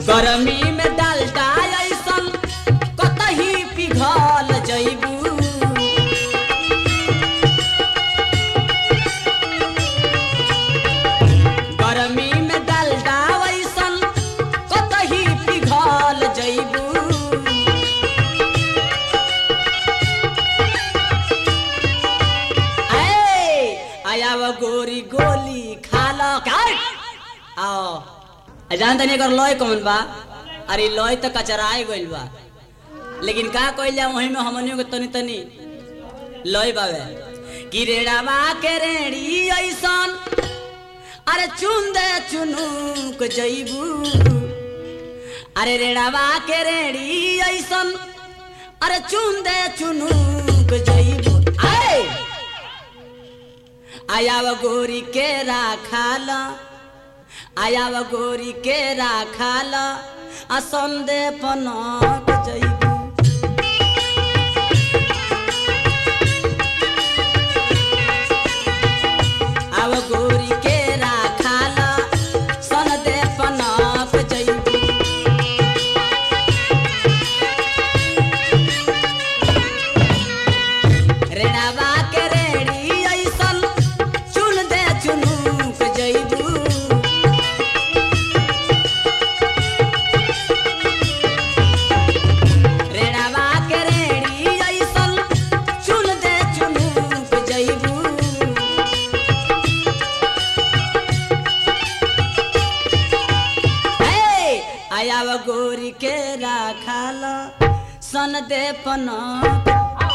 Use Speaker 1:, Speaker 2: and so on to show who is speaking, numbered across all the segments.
Speaker 1: गरमी में डालडा ऐसन कतही पिघल जैबू गरमी में डालडा ऐसन कतही पिघल जैबू ए आयाव गोरी गोली खाल काट आओ आ जान तनी एकर लय कौन बा अरे लय तो कचराए गइल बा लेकिन का कइल जा वही में हमनियों के तनी तनी लय बावे कि रेड़ावा के रेड़ी ऐसन अरे चुन दे चुनुक जइबू अरे रेड़ावा के रेड़ी ऐसन अरे चुन दे चुनुक जइबू आए आयाव गोरी के राखाल आयाव गोरी के राखाल आ संदे पनक जइबू आव गोरी के राखाल संदे पनक जइबू रेणावा के रेड़ी ऐसन चुन दे चुनुक जइबू रेणावा के रेड़ी ऐसन चुन दे चुनुक जइबू हे आयाव गोरी के राखाल सन दे पनक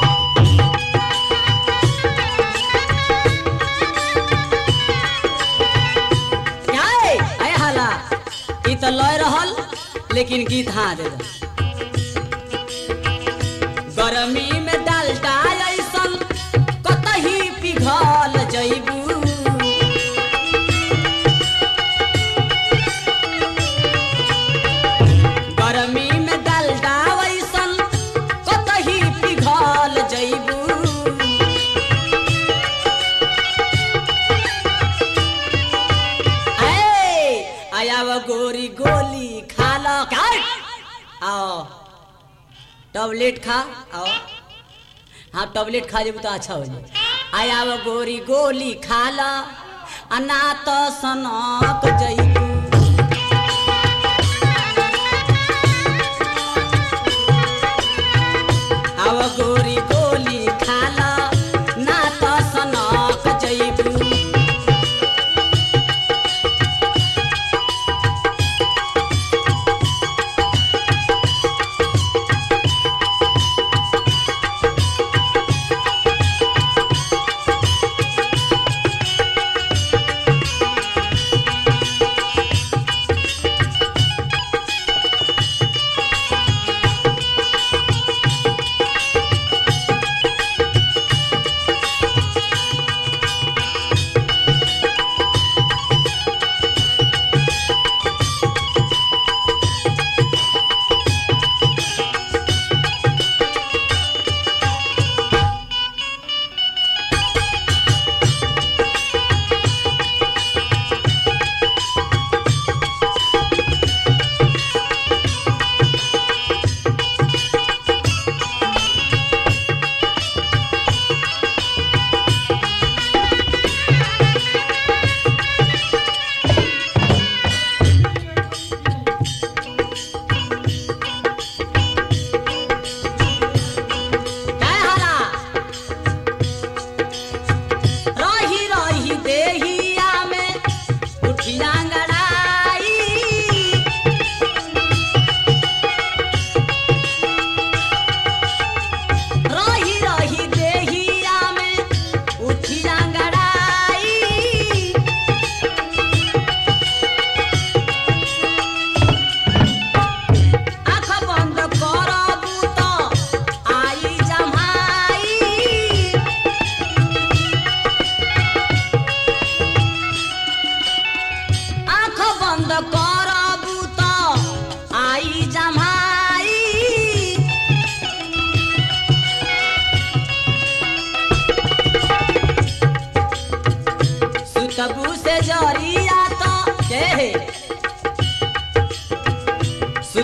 Speaker 1: आए आए हाला ई तो लय रहल लेकिन गीत हाँ दे दो गरमी में डालडा ऐसन कतही पिघल जइबू गरमी में डालडा ऐसन कतही पिघल जइबू ए आयाव गोरी गोली खा लो काट आओ टॉबलेट खा आओ हाँ टॉबलेट खा जेबू तो अच्छा हो जाए आयाव गोरी गोली खा लो अना तो सनक जइबू आव गोरी गोली खा लो ना तो सनक जइबू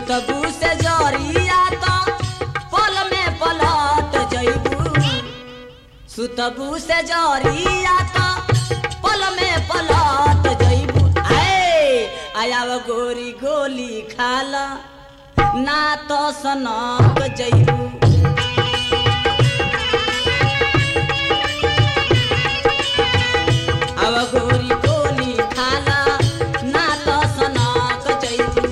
Speaker 1: सुतबू से जरिया तो पल में पलट जइबू सुतबू से जरिया तो पल में पलट जइबू आए आयाव गोरी गोली खाला ना तो सनक जइबू अब गोरी गोली खाला ना तो सनक जइबू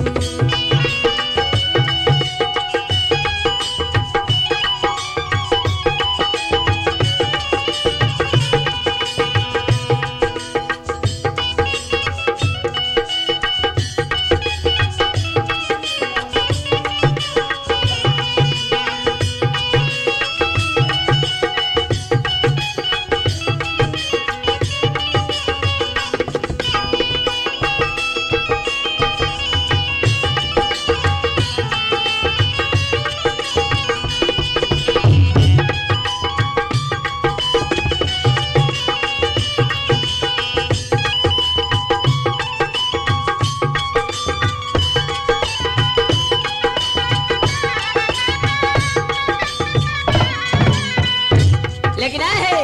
Speaker 1: लेकिन है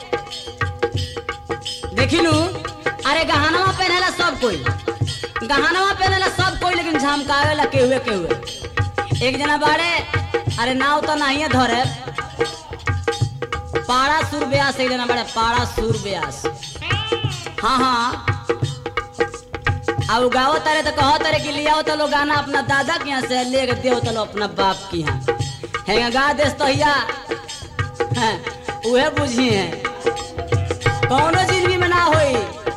Speaker 1: देखिलू अरे गहनवा पहनेला सब कोई गहनवा पहनेला सब कोई लेकिन झमकावेला केहुए केहुए एक जना बाड़े अरे नाव तो नहीं है धरे पाड़ा सुर ब्यास एक जना बाड़े पाड़ा सुर ब्यास हाँ हाँ अब गाओ तारे तो कहो तारे कि लियाओ तो लो गाना अपना दादा के यहाँ से ले के देओ तो लो अपना बाप के यहाँ है गा देस तो हिया हैं, उहे बुझी है कौनो जिंदगी में ना होई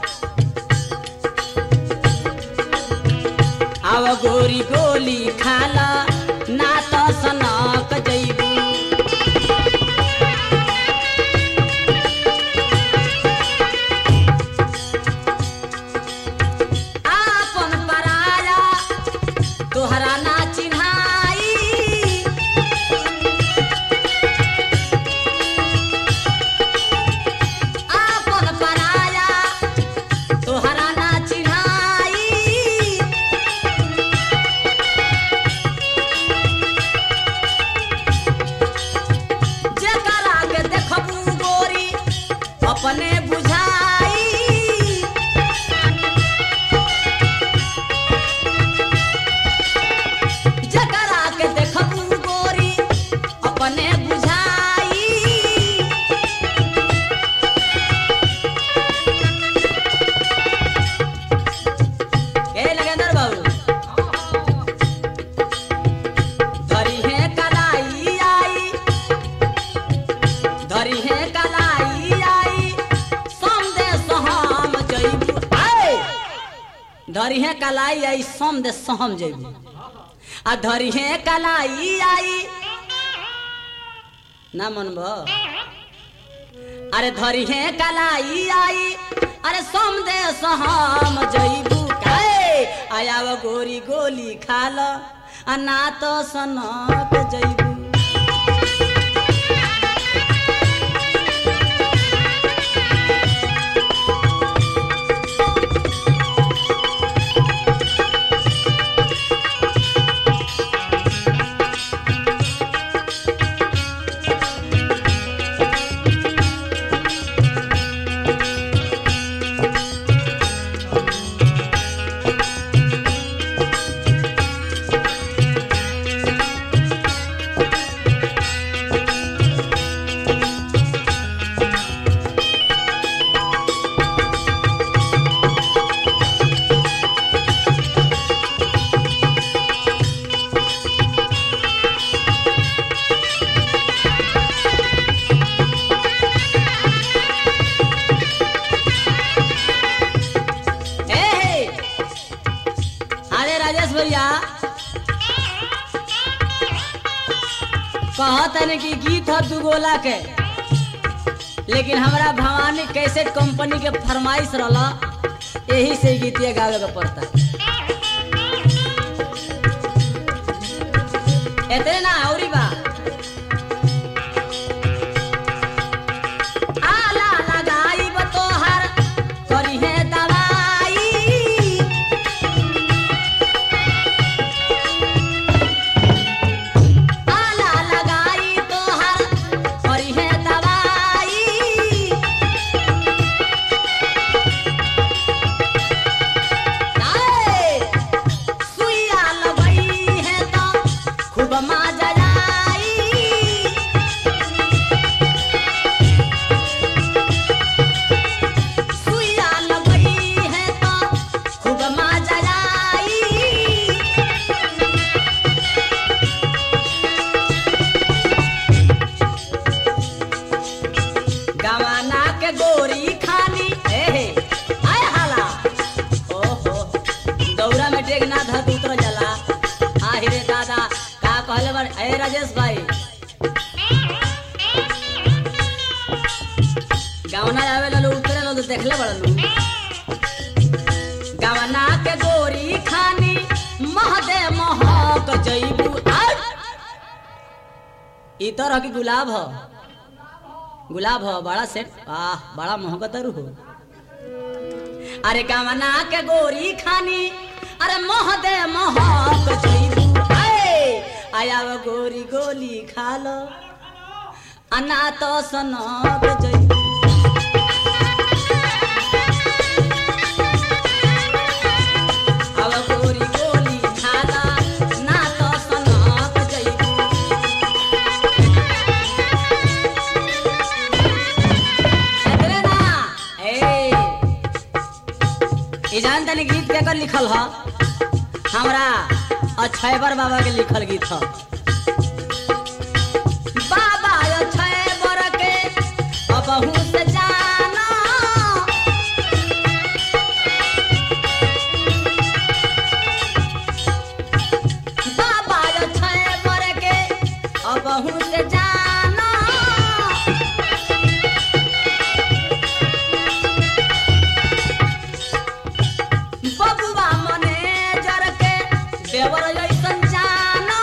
Speaker 1: अब गोरी गोली खाला ना तो सनक जइबू आपन पराया तोहरा ना चिन्हाई आपन पराया तोहरा ना चिन्हाई जेकरा के देखबू गोरी अपने बुझाई जकरा के देखबू गोरी अपने बुझाई ए नगेंद्र बाबू धरी है कलाई आई धरी है कलाई आई संदेश हम जइबू आए धरी है कलाई आई संदेश हम जइबू आ धरी है कलाई आई ना मनब अरे धरी है कलाई आई अरे संदेश हम जइबू काए आयाव गोरी गोली खाल आ ना तो सनक जइबू ए हे अरे राजेश भैया कहत है कि गीत ह दुगोला के लेकिन हमरा भवानी कैसेट कंपनी के फरमाइश रहला यही से गीतिया गावे के पड़ता एतने ना औरी बा आला लगाइब तोहर करिहे दवाई कहले बार ए राजेश भाई गावना आवे लो उतरे लो तो देखले बड़ लो गावना के गोरी खानी महदे महक जईबू आट ई तरह की गुलाब ह गुलाब ह बड़ा सेट आह बड़ा मोहब्बत हो अरे गावना के गोरी खानी अरे महदे महक जईबू आए आया वो गोरी गोली खा लो अना तो सनक जईबू अब गोरी गोली खाला ना तो सनक जईबू एकरे ना ए ई जान तनी गीत के कर लिखल ह हमरा अक्षयबर बाबा के लिखल गीत ह बाबा अक्षयबर के अबहू से जाना बाबा अक्षयबर के अबहू से जाना बबुआ मने जर के देवर जैसन जाना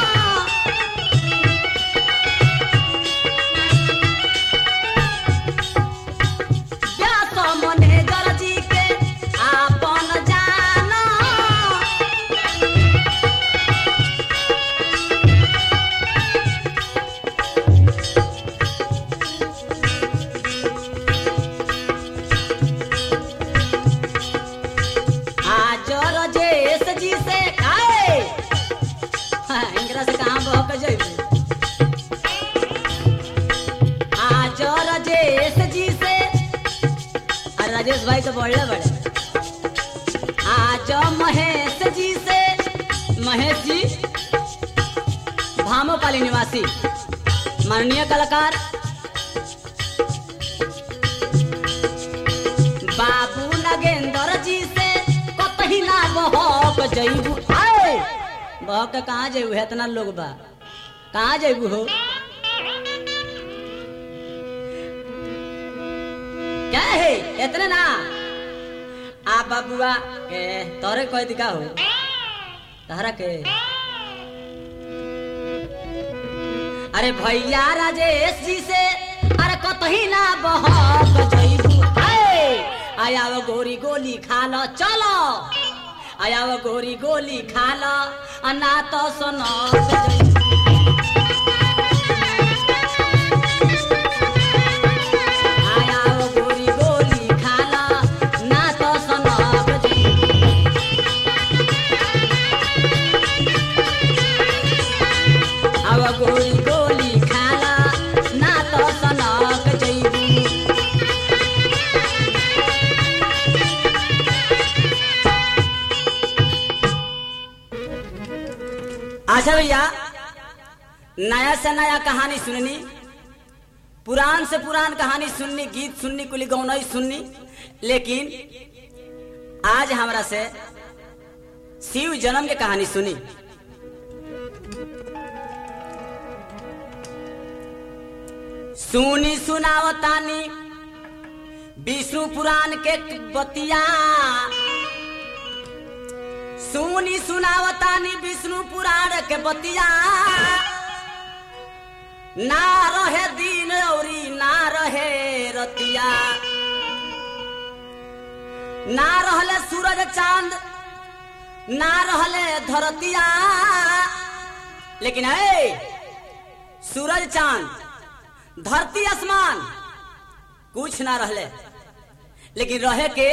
Speaker 1: व्यास मने जर जी के आपन जाना आज रजेश जी से आए हाँ, इनकरा से कहाँ बहक जइबू आज राजेश जी से अरे राजेश भाई तो बड़े बड़े आज महेश जी से महेश जी भामोपाली निवासी माननीय कलाकार बाबू नगेंद्र जी से कतही ना बहक जइबू आए बहक के कहाँ जइबू है इतना लोग बा कहाँ जइबू हो क्या है इतने ना आ बाबुआ के तोरे कोई दिखा हो तहरा के अरे भैया राजेश जी से अरे कतही ना बहक जइबू आए आया वो गोरी गोली खा लो चलो आया वो गोरी गोली खा लो आ ना तो सुनो आया वो गोरी गोली खा लो ना तो सुनो अब गोली गोली खाला ना तो सनक जइबू अच्छा भैया नया से नया कहानी सुननी पुरान से पुरान कहानी सुननी गीत सुननी कुली गौनई सुननी लेकिन आज हमरा से शिव जन्म के कहानी सुनी सुनी सुनावतानी विष्णु पुराण के बतिया सुनी सुनावतानी विष्णु पुराण के बतिया ना रहे दिन औरी ना रहे रतिया ना रहले सूरज चांद ना रहले धरतिया लेकिन है सूरज चांद धरती आसमान कुछ ना रहले लेकिन रहे के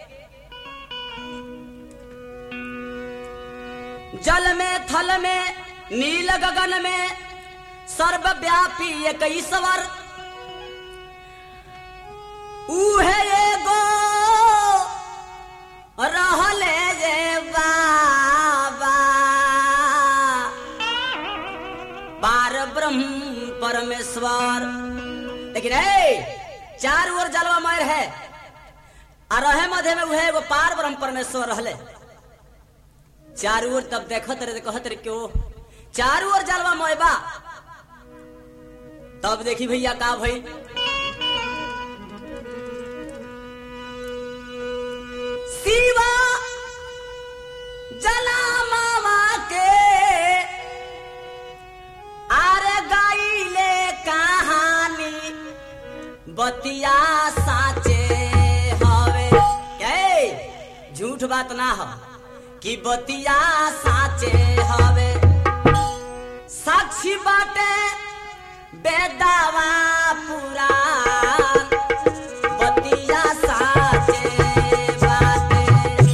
Speaker 1: जल में थल में नील गगन में सर्वव्यापी एक ईश्वर उहे एगो रहले जे बाबा पार ब्रह्म परमेश्वर लेकिन ए चार ओर जलवा मार है आ रहे मध्य में उहे एगो पार ब्रह्म परमेश्वर रहले चारू ओर तब देखत रहे कहत रहे क्यों चारू ओर जलवा मोयबा तब देखी भैया का भई शिवा जला मामा के आरे गाइले कहानी बतिया साचे हवे के झूठ बात ना हो कि बतिया साचे हवे साक्षी बाटे बेदावा पूरा बतिया साचे बाटे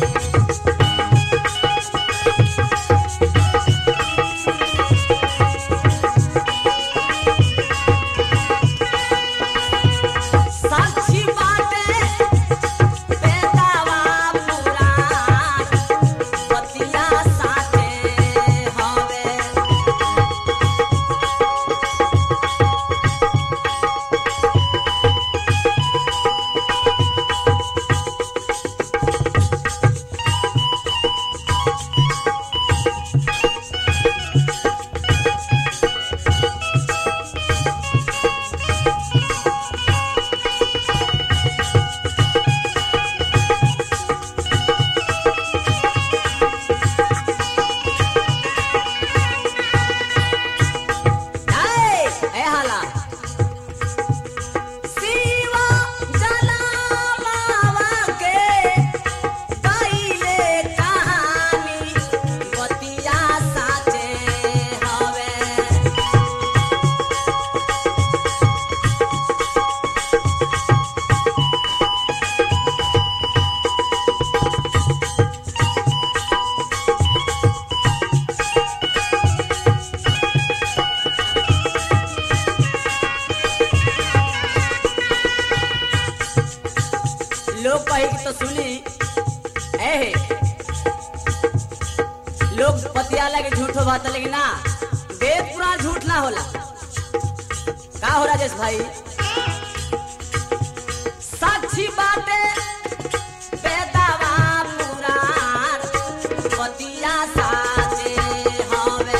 Speaker 1: साक्षी बाटे बेदावा पूरा बतिया साचे हवे ए, ए हाला शिवा जलावा के कइले कहानी बतिया साचे हवे लोग कही कि तो सुनी ए लोग पतियाला के झूठ बात लेकिन ना वेद पुराण झूठ ना होला का हो राजेश भाई साक्षी बाटे बेदावा पुराण पतिया साचे हवे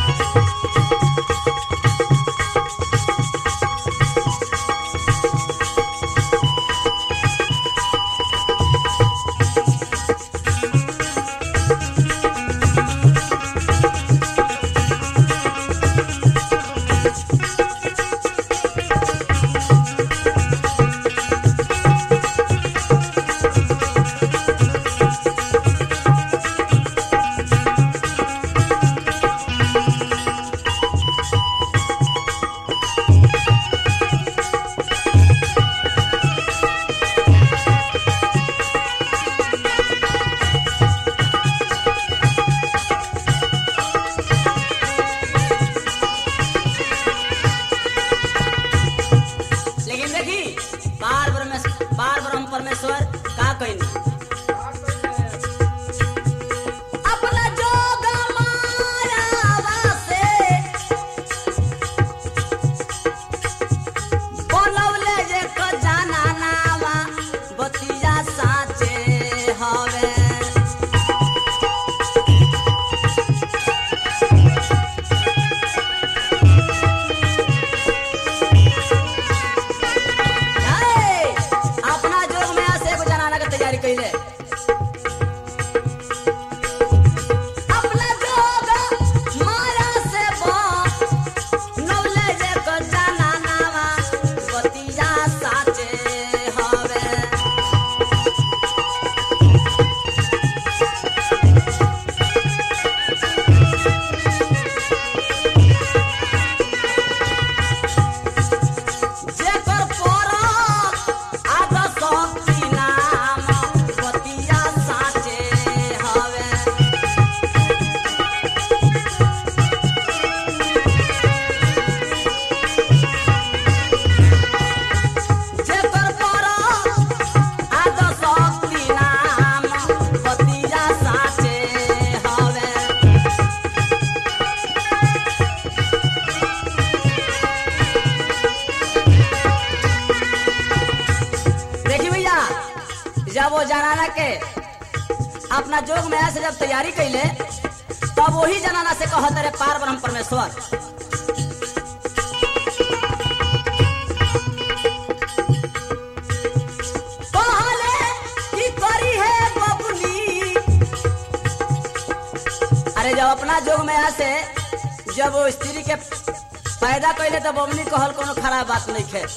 Speaker 1: लेकिन देखी बार परमेश्वर बार ब्रह्म परमेश्वर का कहनी अपना जोग मायावा से बोलवले जे क जाना नावा बतिया साचे हवे ए, अपना जोग में से एगो जनाना के तैयारी कैले अपना जोग माया से बो नौले जे क जाना नावा बतिया साचे हवे जेकर परम आद शक्ति नाम बतिया साचे हवे जेकर परम आद शक्ति नाम बतिया साचे हवे देखी भैया जब वो जनाना के अपना जोग में से जब तैयारी कैले तो सब वही जनाना से कहत रे पार ब्रह्म परमेश्वर कहले की करी है बबुली अरे जब अपना जोग में यहाँ से जब वो स्त्री के पैदा कैले तो बबनी कहल कोनो खराब बात नहीं खे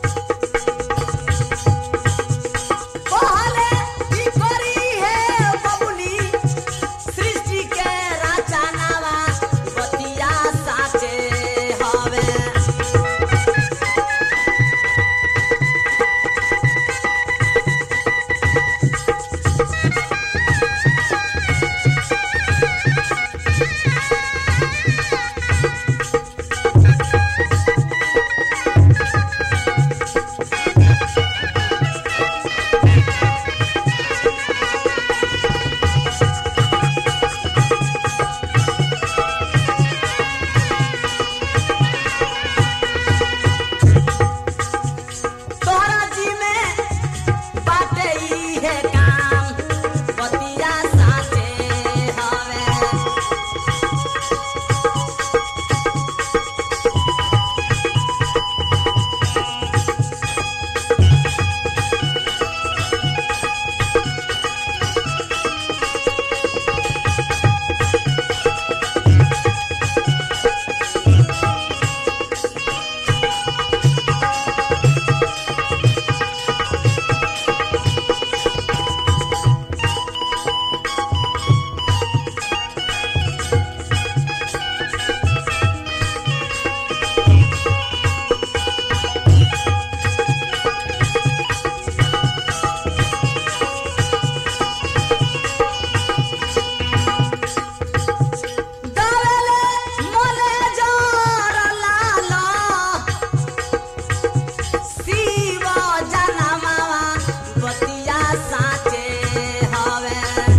Speaker 1: कहले की करी है बबुनी सृष्टि के रचनावा बतिया साचे हवे तोहरा जी में बाटे ई है काम बतिया साचे हवे दवेले मोले जोर लाला शिव जनमावा बतिया साचे हवे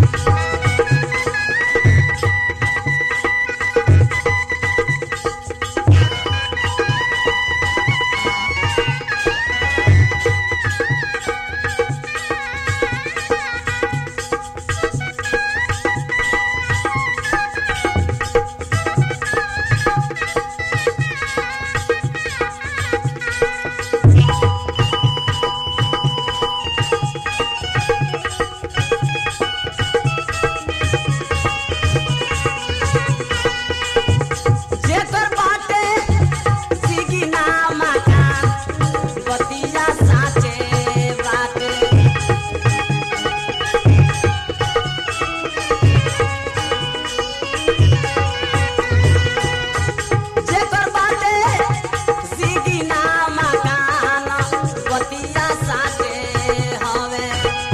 Speaker 1: जेकर बाटे सिगिना मकान बतिया साचे बाटे जेकर बाटे सिगिना मकान बतिया साचे हवे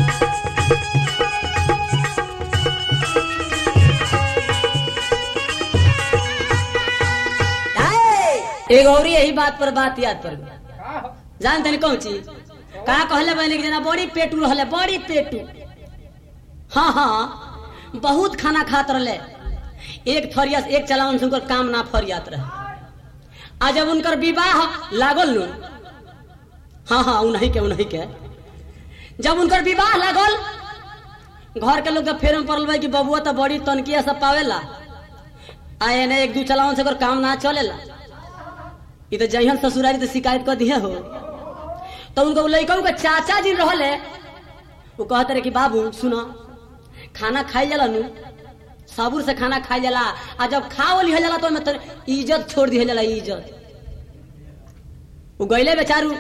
Speaker 1: एगो और यही बात पर बात याद पर जान तनी कौन चीज का कहले बहनी कि जना बड़ी पेटू रहले बड़ी पेटू हाँ हाँ बहुत खाना खात रहले एक थरिया एक चलावन से उनकर काम ना फरियात रहे आ जब उनकर विवाह लागल नु हाँ हाँ उन्हीं के उन्हीं के जब उनकर विवाह लागल घर के लोग के फेरम पड़ल बा कि बबुआ तो बड़ी तनकिया सब पावेला आ एने एक दू चलावन से ओकर काम ना चलेला ई तो जहियन ससुरारी तो शिकायत कर दिए हो तो उनको लड़का के चाचा जी रहले वो कहते रहे कि बाबू सुनो खाना खाई जाला नु साबुर से खाना खाई जाला आ जब खाओ लिहल जाला तो ओमे तो इज्जत छोड़ दिहल जाला इज्जत वो गईले बेचारू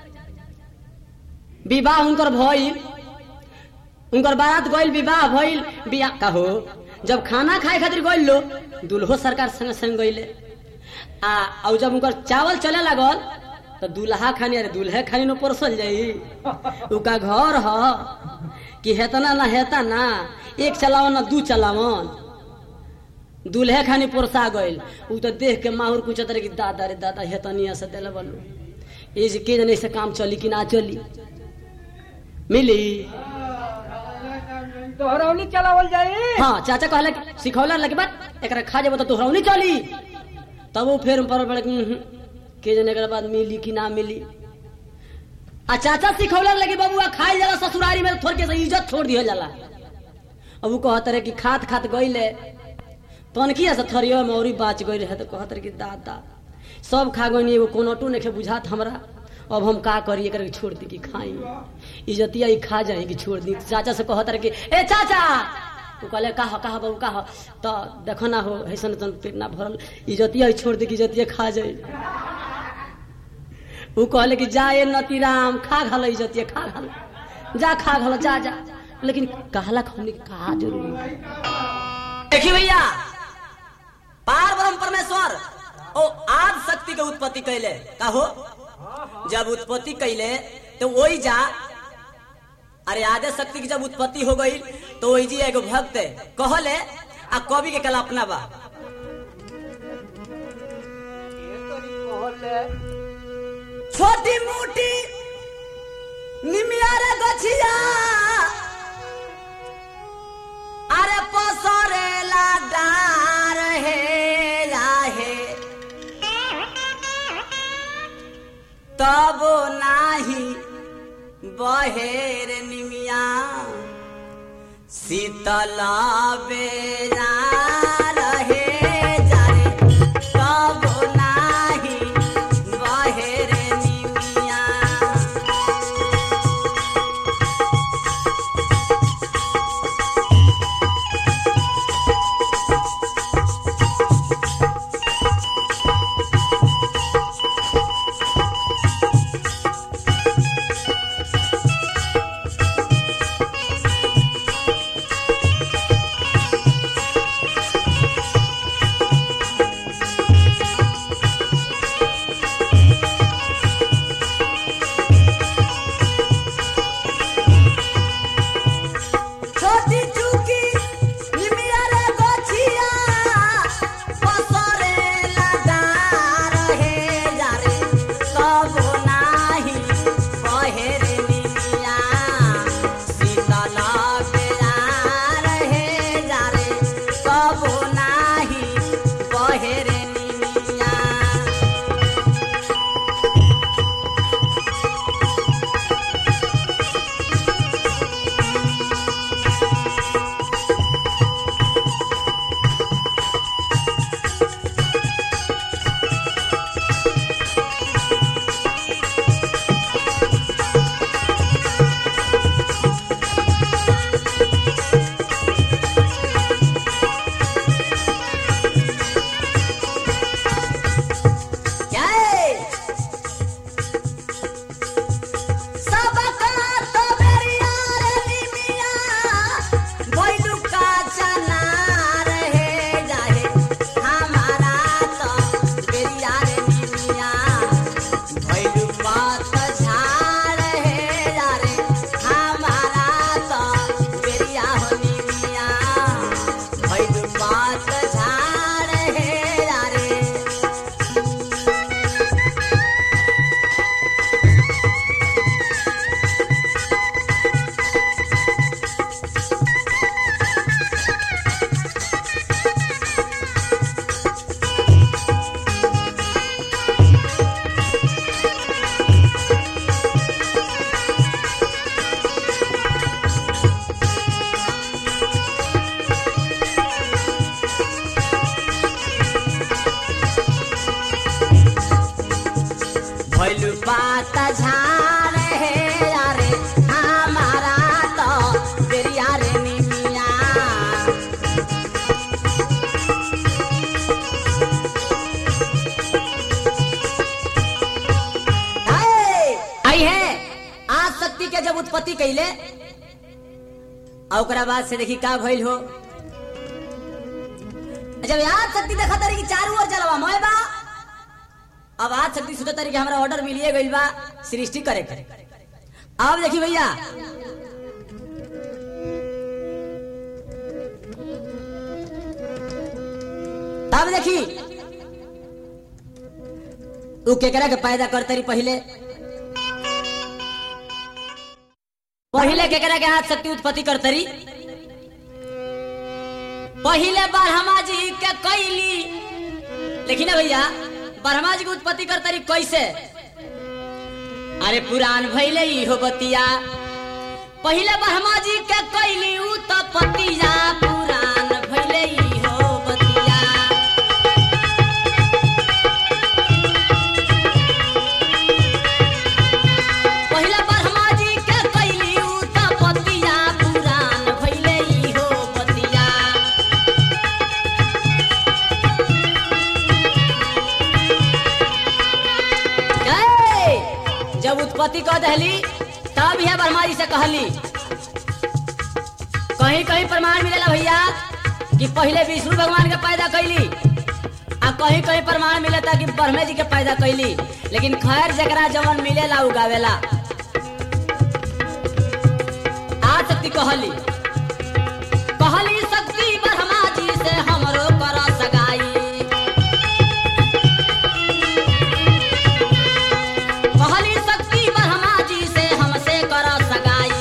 Speaker 1: विवाह उनकर भइल उनकर बारात गइल विवाह भइल बिया कहो जब खाना खाए खातिर गइल लो दुल्हो सरकार संग संग गइले आ और जब उनकर चावल चले लागल तो दूल्हा खानी अरे दूल्हे खानी न परसल जाई उका घर ह कि हेतना ना हेता ना एक चलावन ना दू चलावन दूल्हे खानी पोरसा गइल उ तो देख के माहौर पूछत रहे कि दादा रे दादा हेतनिया से देले बलू ए जे के जने से काम चली कि ना चली मिली
Speaker 2: तोहरौली चलावल जाई
Speaker 1: हाँ चाचा कहले कि सिखौला लगे बात एकरा खा जेबो तो तोहरा नहीं चली तब वो फिर पर पड़े के जने के बाद मिली कि ना मिली आ चाचा सिखौला लगे बबुआ खाई जाला ससुरारी में थोड़ के से इज्जत छोड़ दिया जाला अब वो कहत रहे कि खात खात गईले तनखिया से थरिया में औरी बाच गई रहे तो कहत रहे कि दादा सब खा गई एगो कोनटू नहीं बुझात हमरा अब हम का करी एकरा के छोड़ दी कि खाई इज्जतिया ई खा जाए कि छोड़ दी चाचा से कहत रहे कि ए चाचा तू कहले का हो का हो बाबू का हो तो देखो ना हो ऐसन तन पेट ना भरल इज्जतिया ई छोड़ दी कि इज्जतिया खा जाए ऊ कहले कि जा ए नतीराम खा घल इज्जतिया खा घल जा खा घल जा जा लेकिन कहला हमने कहा जरूरी देखी भैया पार ब्रह्म परमेश्वर ओ आद शक्ति के उत्पत्ति कैले का हो जब उत्पत्ति कैले तो वही जा अरे आदे शक्ति की जब उत्पत्ति हो गई तो वही जी एगो भक्त कहले आ कवि के कल्पना बा छोटी मोटी निमिया रे गछिया अरे पसरेला डार हे राहे तब नाही बहेर निमिया शीतल बेरा रहे जारे तब नाही बहेर निमिया छोटी चुकी निमिया रे गोछिया पसरे लगार हे जारे तब नाही बहेर निमिया शीतल बेरार हे जारे तब नाही बहेर निमिया जय सबका तो बेरिया रे निमिया भइलु का चना रहे जाहे हमारा तो बेरिया रे निमिया भइलु बात झाड़ है जारे हमारा तो बेरिया हो निमिया भइलु बात झाड़ है जारे भैलू पात झाड़ है यारे हमारा तो बेरिया रे निमिया हाय, आई है आज शक्ति के जब उत्पत्ति कैले और ओकरा बाद से देखी का भइल हो जब याद शक्ति देखा तारी कि चारू ओर जलवा मोय बा अब आज शक्ति सोचा तारी कि हमरा ऑर्डर मिलिए गइल बा सृष्टि करे के अब देखी भैया तब देखी उ केकरा के पैदा करते रही पहले पहले केकरा के हाथ शक्ति उत्पत्ति करते रही पहले ब्रह्मा जी के कैली लेकिन भैया ब्रह्मा जी के उत्पत्ति करते रही कैसे अरे पुराण भैले इहो बतिया पहले ब्रह्मा जी के कैली उ तो पतिया पुराण भैले इहो बतिया पति कह दहली तब यह ब्रह्मा जी से कहली कहीं कहीं प्रमाण मिलेला भैया कि पहले विष्णु भगवान के पैदा कैली आ कहीं कहीं प्रमाण मिलता कि ब्रह्मे जी के पैदा कैली लेकिन खैर जकरा जवन मिलेला उगावेला आ शक्ति कहली कहली शक्ति ब्रह्मा जी से हमरो कर सगाई कहली शक्ति ब्रह्मा जी से हमसे कर सगाई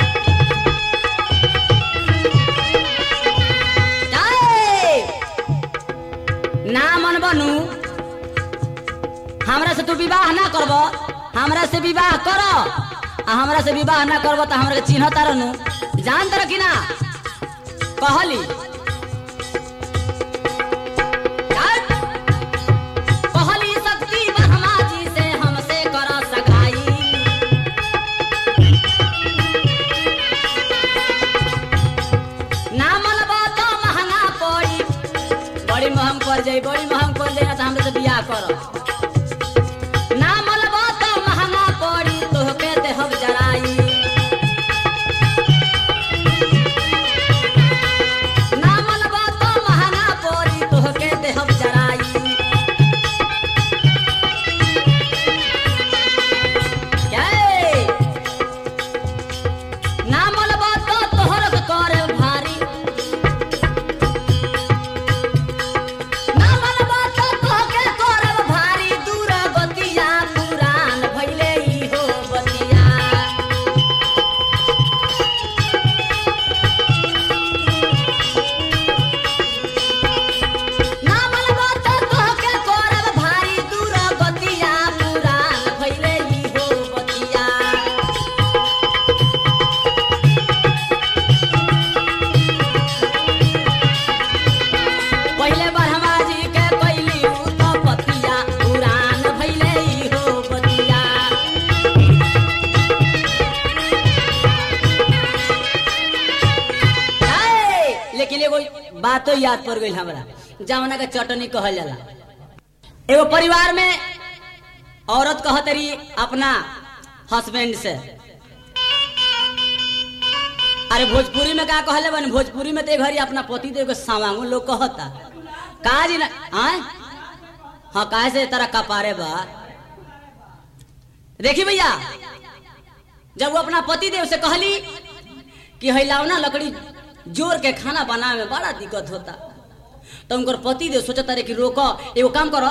Speaker 1: जाए। ना मन बनू हमरा से तू विवाह ना करब हमरा से विवाह कर आ हमरा से विवाह ना करब तो हमरा के चिन्ह तारनु जान तर कि ना कहली जाए। कहली शक्ति ब्रह्मा जी से हमसे कर सगाई ना मनबा तो महंगा पड़ी बड़ी महंग पड़ जाई बड़ी महंग पड़ जाई ना तो हमरे से बियाह कर ना मनबा तो महंगा पड़ी तोहके देहब जराई ना मनबा तो महंगा पड़ी तोहके देहब जराई जय। ना मनबा तो तोहर के करे भारी ना मनबा तो तोहके करे भारी दूर बतिया पुरान भइले ई हो बतिया ना मनबा तो तोहके करे भारी दूर बतिया पुरान भइले ई हो बतिया पहिले ब्रह्मा जी के कैली उ तो पतिया पुरान भइले ई हो बतिया है, लेकिन एगो बातो याद पड़ गई हमरा जवना के चटनी कहल जाला एगो परिवार में औरत कहत रही अपना हस्बैंड से अरे भोजपुरी में का कहले बन भोजपुरी में ते घरी अपना पति देव के सावांगो लोग कहता का जी ना आय हाँ काहे से तरह कपारे बा देखी भैया जब वो अपना पति देव से कहली कि हिलावना लकड़ी जोर के खाना बनावे में बड़ा दिक्कत होता तो उनकर पति देव सोचता रहे कि रोक एगो काम करो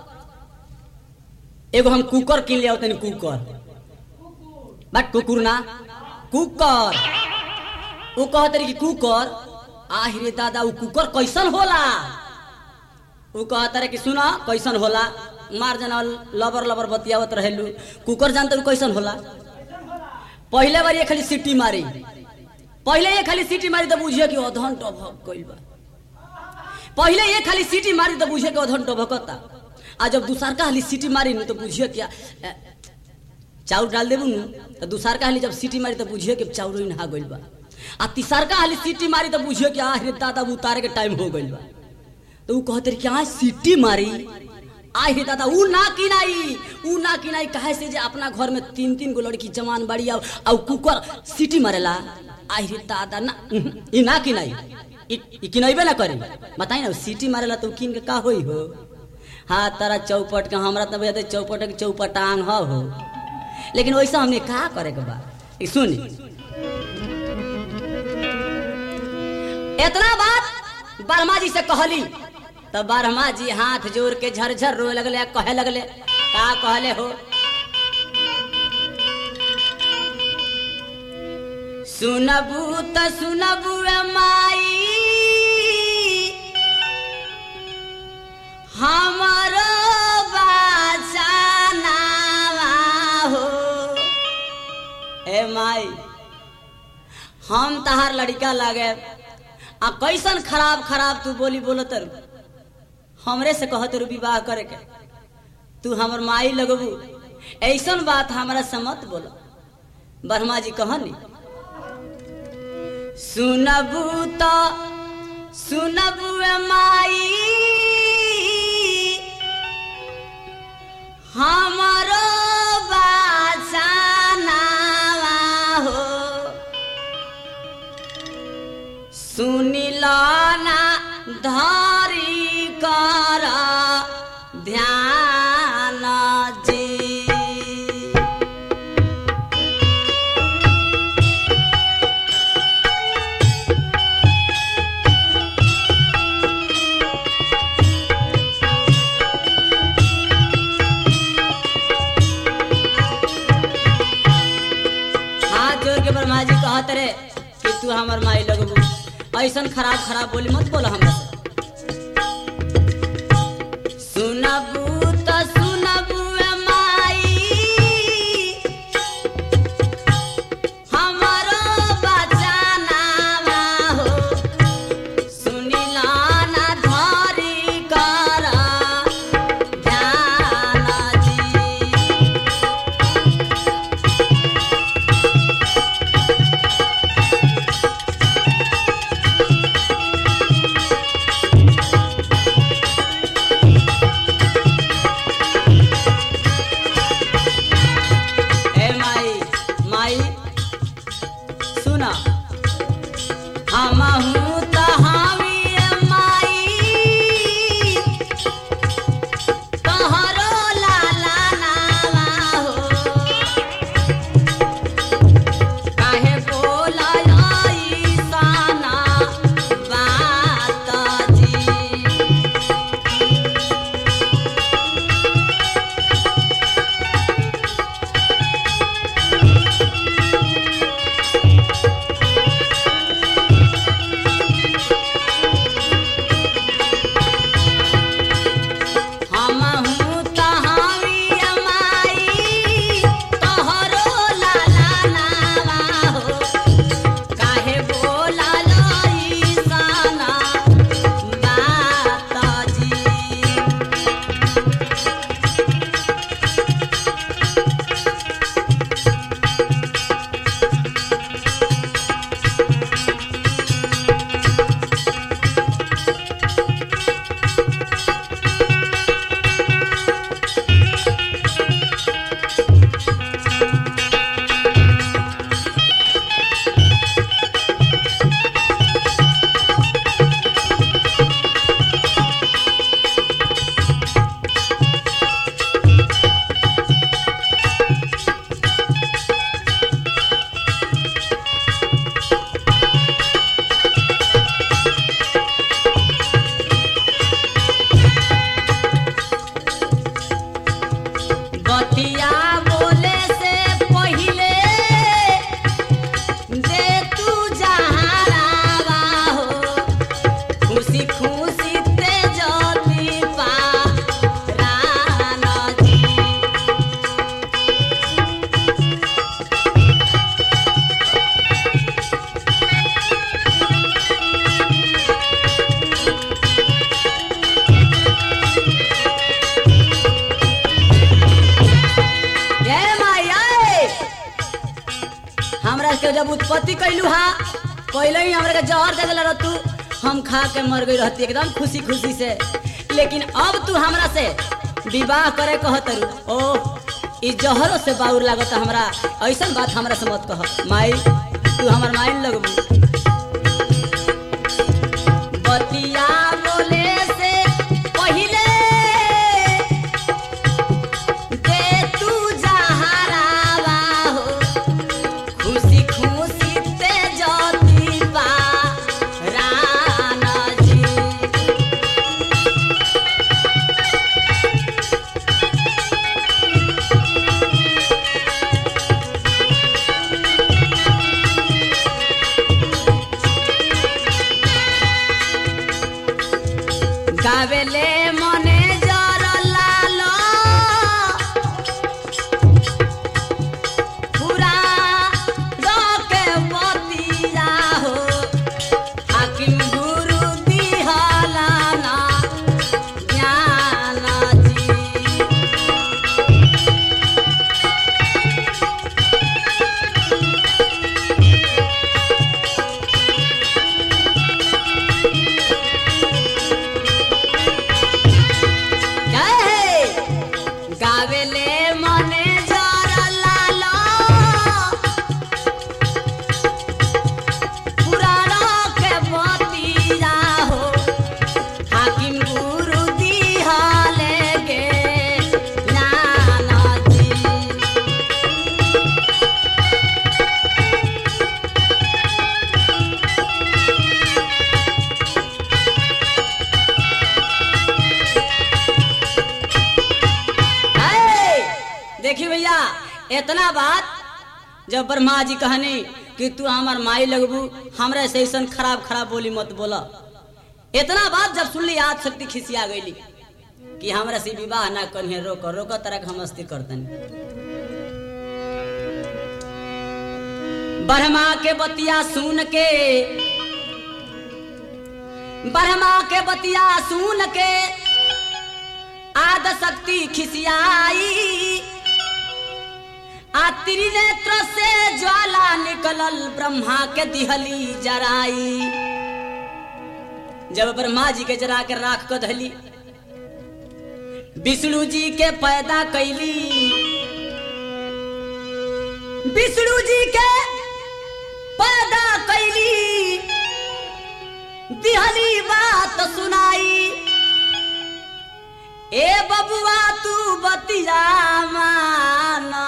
Speaker 1: एगो हम कुकर किन लिया तनी कुकर बट कुकुर ना कुकर वो कहते रही कि कुकर आहिरे दादा वो कुकर कैसन होला वो कहता रहे कि सुना कैसन होला मार जना लबर लबर बतियावत रहेलू कुकर जानते रहो कैसन होला पहले बार ये खाली सीटी मारी पहले ये खाली सीटी मारी तो बुझिए कि अधन टभक गइल बा पहले ये खाली सीटी मारी तो बुझिए कि अधन टभकता आ जब दूसर का हाली सीटी मारी न तो बुझिए क्या अ, चाउर डाल देबू न तो दूसर का हाली जब सीटी मारी तो बुझिए कि चाउर ही नहा गइल बा आ तीसर का हाली सीटी मारी तो बुझिए कि आ रे दादा उतारे के टाइम हो गइल बा तो ऊ कहते रहे कि आ सीटी मारी आई हे दादा ऊ ना किनाई ऊ ना किनाई काहे से जे अपना घर में तीन तीन गो लड़की जवान बाड़ी आ आ कुकर सीटी मारेला आई रे दादा ना उहुं, ई ना किनाई ई ई किनैबे ना करी बताई ना सीटी मारेला तो ऊ किन के का होई हो हाँ तारा चौपट के हमरा तो भैया चौपट के चौपटांग ह हो लेकिन वैसा हमने का करे के बा ई सुनी इतना बात बर्मा जी से कहली तब बर्मा जी हाथ जोड़ के झरझर रोए लगले आ कहे लगले का कहले हो सुनबू त सुनबू ए माई हमारो बाचानावा हो ए माई हम तहार लड़का लागे आ कैसन खराब खराब तू बोली बोलत रु हमरे से कहत रु विवाह करे के तू हमर माई लगबू ऐसन बात हमरा से मत बोल ब्रह्मा जी कहनी सुनबू तो सुनबू ए माई हमारो बाचा रे कि तू हमर माई लगबू ऐसन खराब खराब बोली मत बोल हमरा से सुनबू त सुनबू ए माई हमारो बचाना हो सुनिला ना धरी कर ध्यान जी ए माई माई सुना हमहू त हावी ए माई तोहरो लाला नावा हो काहे बोलाई साना बात जी हमहू तहावी माई तोहरो लाला नावा हो काहे बोला लई साना बात जी बतिया बोले से पहिले दे तू जहारावा हो खुशी खुशी ते जती पा राना जी ये माया हमरा के जब उत्पत्ति कैलू हा पहले ही हमरा के जहर दे दिला तू हम खा के मर गई रहती एकदम खुशी खुशी से लेकिन अब तू हमरा से विवाह करे कहतरू ओ ई जहरों से बाउर लागत हमरा ऐसन बात हमरा से मत कह माई तू हमर माई लगबू बतिया बोले से पहिले दे तू जहरावा हो खुशी खुशी ते जती बा राना जी গাবেলে মনে জর লাল পুরা দকে বতিয়া হো হাকিম গুরু দিহালা না জ্ঞানাজি জয় গাবেলে মনে জর লাল পুরাণকে বতিয়া হো হাকিম গুরু দিহালে গে নানাজি है। देखी भैया इतना बात जब ब्रह्मा जी कहनी कि कि तू हमार माई लगबू हमरा से ऐसन खराब खराब बोली मत बोला इतना बात जब सुनली आज शक्ति खिसिया गईली कि हमरा से विवाह ना करिए रोक रोक तरह के हम मस्ती करतनी ब्रह्मा के बतिया सुन के ब्रह्मा के बतिया सुन के आद शक्ति खिसियाई आ त्रिनेत्र से ज्वाला निकलल ब्रह्मा के दिहली जराई जब ब्रह्मा जी के जरा के राख को धली विष्णु जी के पैदा कैली विष्णु जी के पैदा कैली दिहली बात सुनाई ए बबुआ तू बतिया माना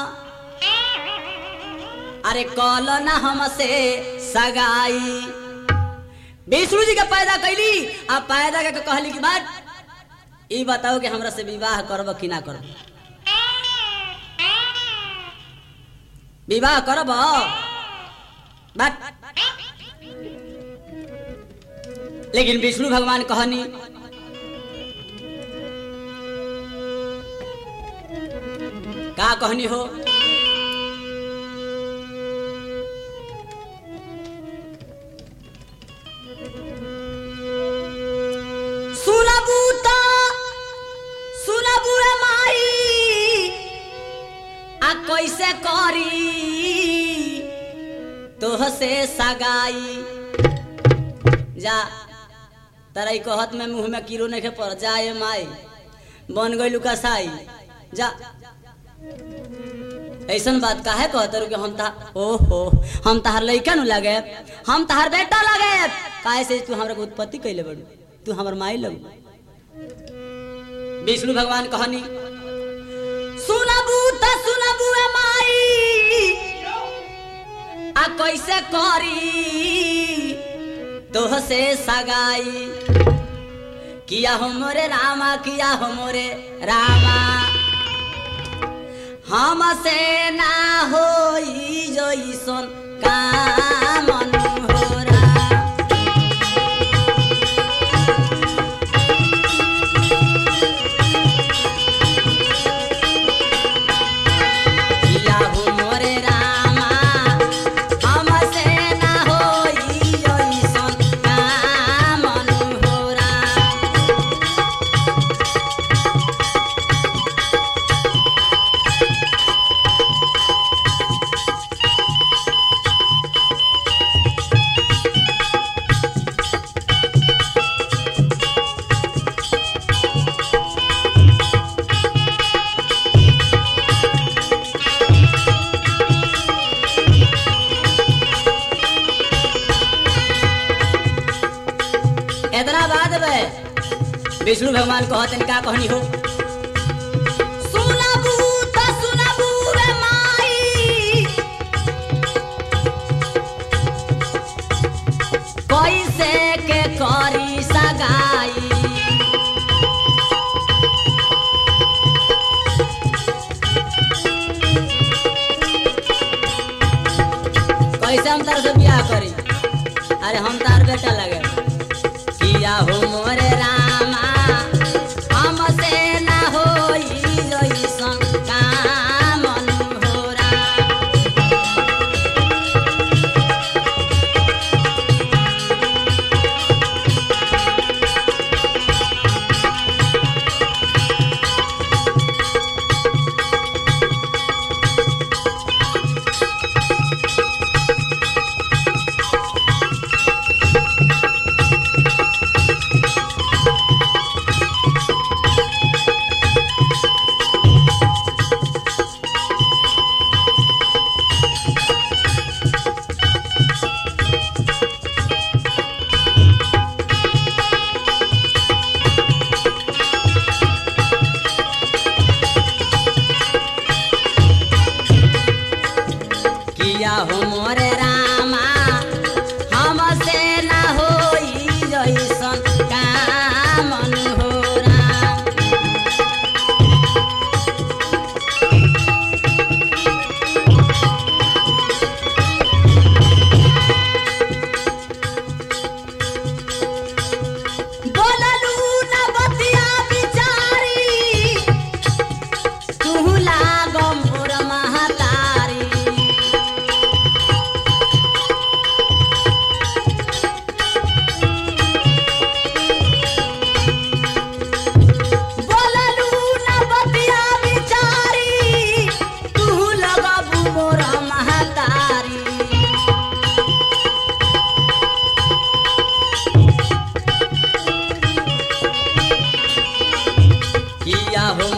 Speaker 1: अरे कल ना हमसे सगाई विष्णु जी के पैदा कैली आ पैदा के कहली की बात ई बताओ कि हमरा से विवाह करब कि ना करब विवाह करब बात लेकिन विष्णु भगवान कहनी का कहनी हो सुनबू तो सुनबू रे माई आ कैसे करी तोह से सगाई जा तराई कहत में मुंह में कीड़ो नहीं पड़ जाए माई बन गई कसाई जा ऐसन बात काहे कहत कि हम ता ओहो हम तहार लइका नु लगे हम तहार बेटा लगे काहे से तू हमरा के उत्पत्ति कैले बड़ू तू हमर माई लगू विष्णु भगवान कहनी सुनबू त सुनबू ए माई आ कैसे करी तोह से सगाई किया हो मोरे रामा किया हो मोरे रामा हमसे ना होई जइसन काम अनहोरा किया हो मोरे रामा हमसे ना होई जइसन काम अनहोरा इतना बात बे विष्णु भगवान कहतन का कहनी हो सुनबू त सुनबू रे माई कैसे के करी सगाई कैसे हम तार से बियाह करी अरे हम तार बेटा लगे किया हो मोरे रामा हमसे ना होई जइसन काम अनहोरा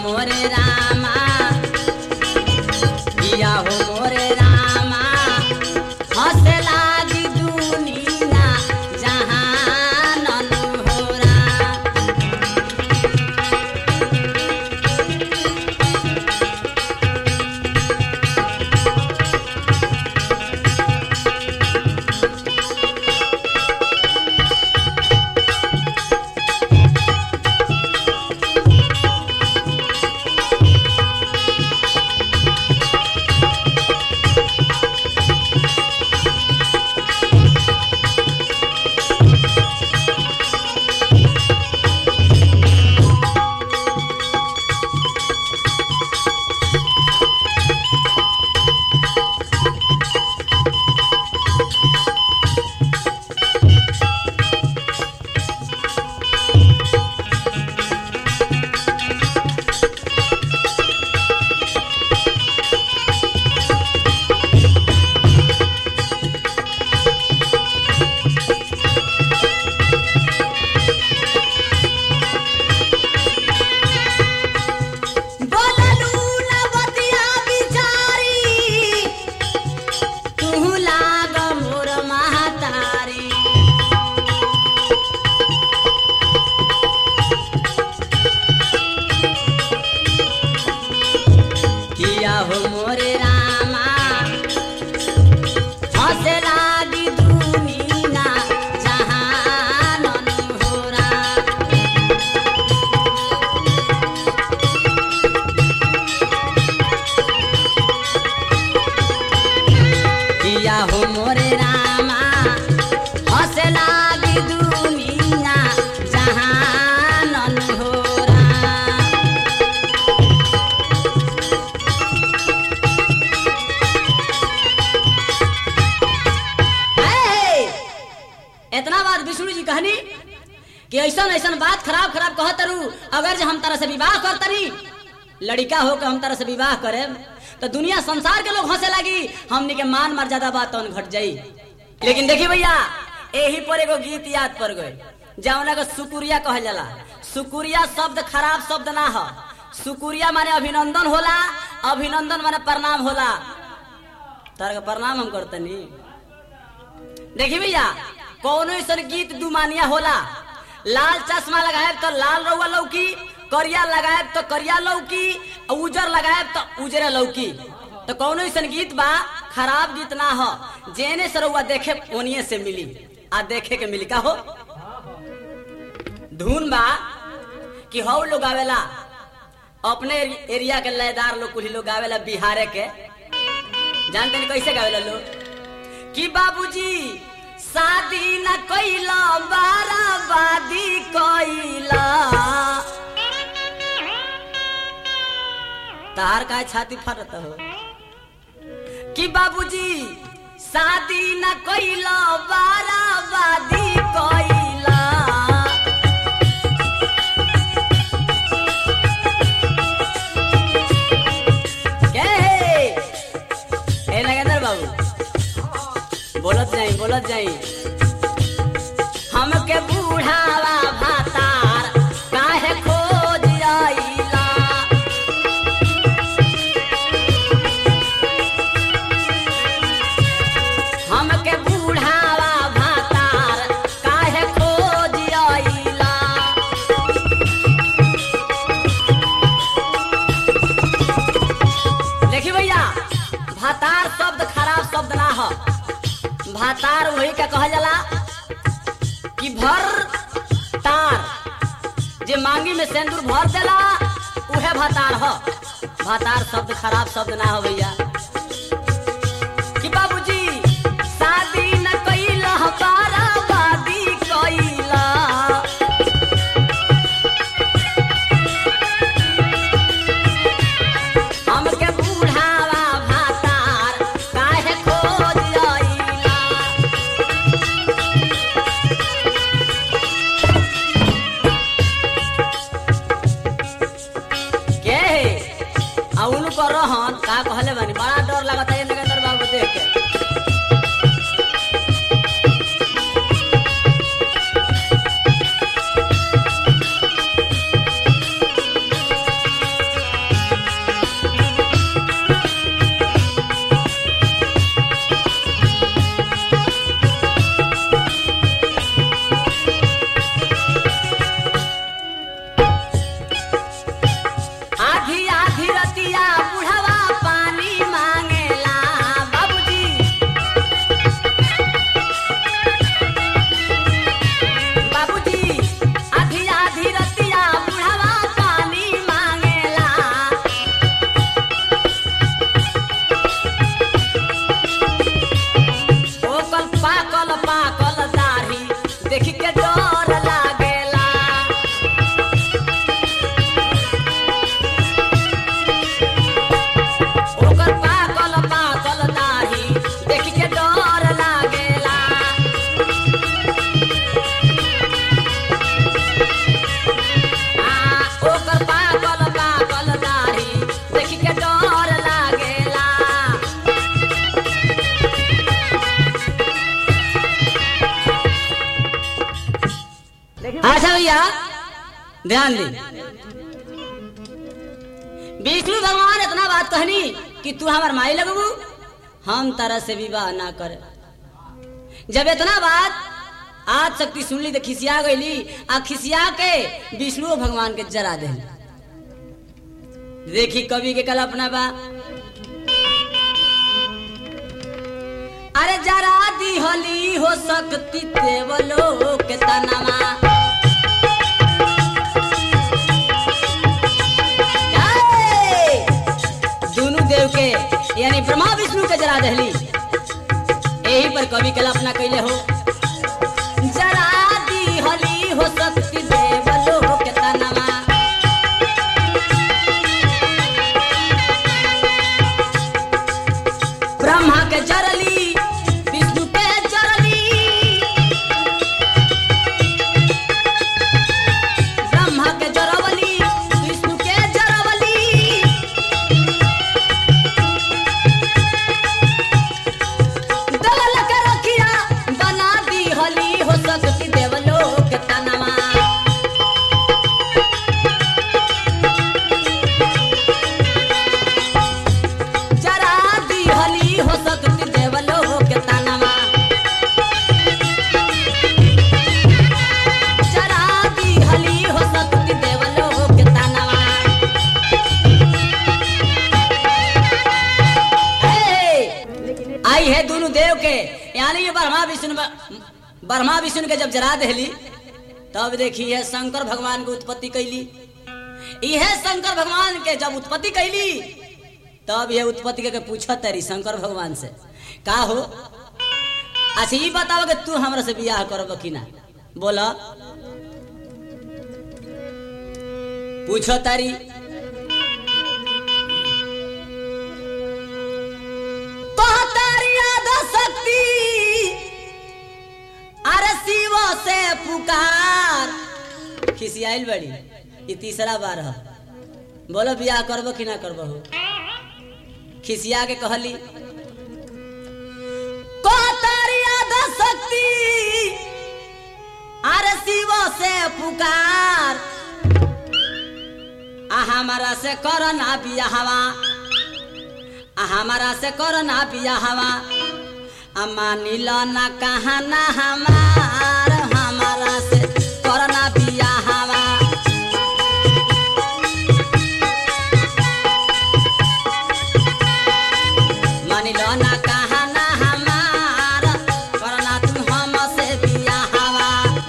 Speaker 1: मोरे रामा किया हो मोरे रामा हंसे लागी दुनिया जहान होरा बोललू न बतिया बिचारी तू लाग मोर महतारी किया हो मोरे रामा हंसे लागी दुनिया जहान होरा किया हो मोरे रामा हंसे लागी दुनिया जहान होरा हे! इतना बात विष्णु जी कहनी कि ऐसा ऐसा बात खराब खराब कहत रू अगर जे हम तरह से विवाह करतनी लड़का हो के हम तरह से विवाह करे तो दुनिया संसार के लोग हंसे लगी हमनी के मान मर्यादा बात तौन घट जाई लेकिन देखी भैया यही पर एगो गीत याद पड़ गए जौना के सुकुरिया कहल जाला सुकुरिया शब्द खराब शब्द ना हो सुकुरिया माने अभिनंदन होला अभिनंदन माने प्रणाम होला तार के प्रणाम हम करतनी देखी भैया कौनो ऐसा गीत दुमानिया होला लाल चश्मा लगाएब तो लाल रउआ लौकी करिया लगाएब तो करिया लौकी आ उजर लगाएब तो उजरे लौकी तो कौनो ऐसा गीत बा खराब गीत ना हो जेने से रउआ देखे ओनिए से मिली आ देखे के मिली का हो धुन बा कि हौ लोग आवेला अपने एरिया के लयदार लोग कुछ लोग आवेला बिहारे के जानते नहीं कैसे गावेला लोग कि बाबूजी शादी न कैला बाराबादी कैला तार का छाती फटत हो कि बाबूजी शादी न कैला बाराबादी कैला के हे? ए नगेंद्र बाबू बोलत जाई बोलत जाई हमके बूढ़ावा भातार काहे खोज आइला हमके बूढ़ावा भातार काहे खोज आइला देखी भैया भातार शब्द खराब शब्द ना हो भातार वही का कहल जाला कि भर तार जे मांगी में सिंदूर भर देला उहे भातार हो भातार शब्द खराब शब्द ना हो भैया कि बाबूजी शादी न कइला बाराबादी कइला हमके बूढ़ावा भातार काहे खोज आइला के हे आ उनको रहन का कहले बानी बड़ा डर लगता है नगेंद्र बाबू देख के ध्यान दी विष्णु भगवान इतना बात कहनी कि तू हमार माई लगबू हम तरह से विवाह ना करे जब इतना बात आज शक्ति सुन ली तो खिसिया गईली आ खिसिया के विष्णु भगवान के जरा दे देखी कवि के कल्पना बा अरे जरा दी होली हो सकती देवलो के तनमा जय! दोनों देव के यानी ब्रह्मा विष्णु के जरा दहली यही पर कवि कल्पना कैले हो जरा दी होली हो सकती देवलो के तनमा ब्रह्मा के जरली विष्णु के जरली ब्रह्मा के जरवली विष्णु के जरवली दवल के रखिया बना दी होली हो सकती देवलो के तनमा जरा दी होली हो सकती देवलो के तनमा जरा दी होली हो सकती देवलो के तनमा ए, आई है दोनों देव के यानी ये ब्रह्मा विष्णु ब्रह्मा विष्णु के जब जरा दहली तब देखी है शंकर भगवान की उत्पत्ति कैली यह शंकर भगवान के जब उत्पत्ति कैली तब ये उत्पत्ति के पूछत तरी शंकर भगवान से का हो अच्छा ये बताओ कि तू हमरा से बियाह करब कि ना बोला पूछो तारी तोहतारी आधा शक्ति अरे शिव से पुकार खिसियाइल बड़ी ये तीसरा बार है बोलो बियाह करबो कि ना करबो हो खिसिया के कहली तोहतारी आधा शक्ति अरे शिव से पुकार आ हमारा से कर ना बियाहवा आ हमारा से कर ना बियाहवा आ मानिल ना कहा ना हमार हमारा से कर ना बियाहवा मानिल ना कहा ना हमार कर ना तू हम से बियाहवा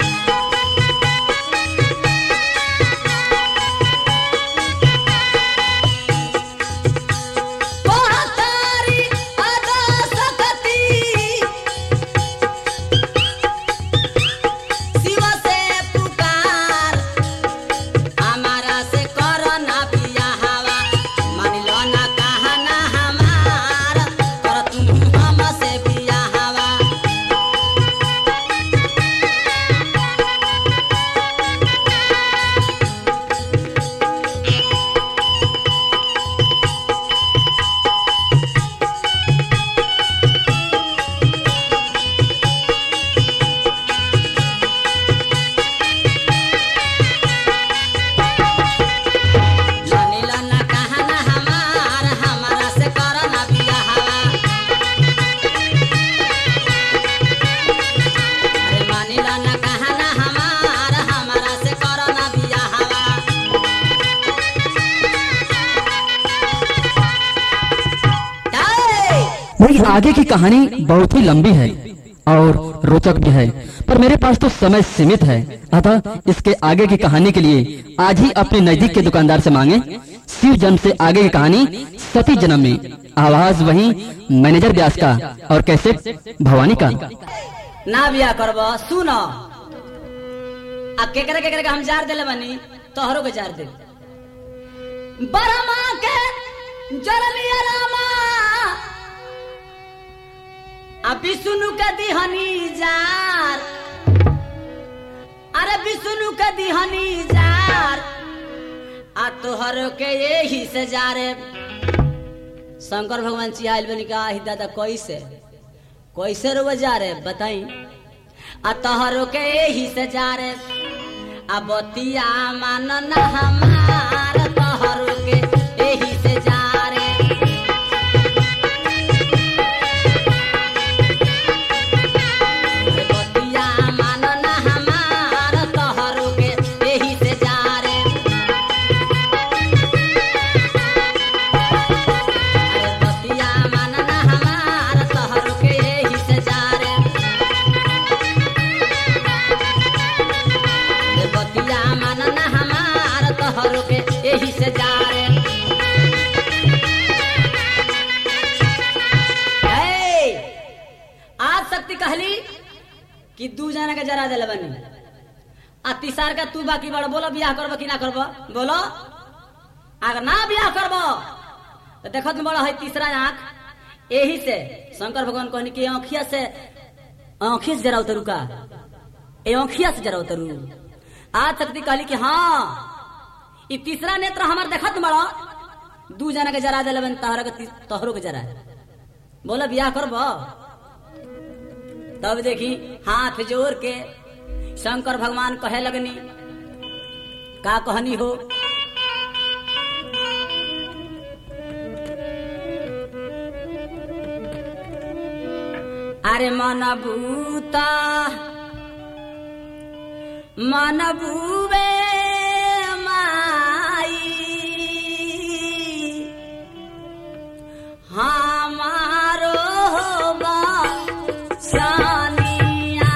Speaker 1: तोहतारी अदा सकती शिव से पुकार हमारा से कर ना बियाहवा मानिल ना कहा ना हमार कर तू हम से बियाहवा मानिल ना कहा ना हमार हमारा से कर ना बियाहवा अरे मानिल ना कहा ना हमार हमारा से कर ना बियाहवा जय!
Speaker 2: मेरी आगे की कहानी बहुत ही लंबी है और रोचक भी है पर मेरे पास तो समय सीमित है अतः इसके आगे की कहानी के लिए आज ही अपने नजदीक के दुकानदार से मांगे शिव जन्म से आगे की कहानी सती जन्म में आवाज वही मैनेजर व्यास का और कैसे भवानी का
Speaker 1: ना बिया करब सुन आ केकरे केकरे के हम जार देले बनी तोहरो के जार दे बरमा के जरलिया रामा आ विष्णु के दिहनी जार अरे विष्णु के दिहनी जार आ तोहरो के यही से जारे शंकर भगवान चिहाइल बनी का "आहि दादा कैसे कैसे रो जा रे बताई आ तोहरो के यही से जा रे आ बतिया मान ना हमार तोहर के एही से जा रे बतिया मान ना हमार तोहर के एही से जा रे अरे बतिया मान ना हमार तोहर के एही से जा रे रे बतिया मान ना हमार तोहर के एही से जा रे ए, आज शक्ति कहली कि दू जना के जरा दिल बनी आ तीसर का तू बाकी बड़ बोलो बियाह करब कि ना करब बोलो अगर ना बियाह करब तो देखत में बड़ा है तीसरा आंख यही से शंकर भगवान कहनी कि आँखिया से आँखिया से जरा उतरू का ए आँखिया से जरा उतरू आज शक्ति कहली कि हाँ ई तीसरा नेत्र हमार देखत बड़ा दू जना के जरा दिल बनी तहरा के ती- तोहरो के जरा बोलो बियाह करब तब देखी हाथ जोड़ के शंकर भगवान कहे लगनी का कहनी हो अरे मन भूता मन भूवे माई हमारो बा सानिया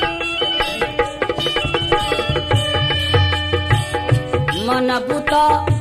Speaker 1: मन बुत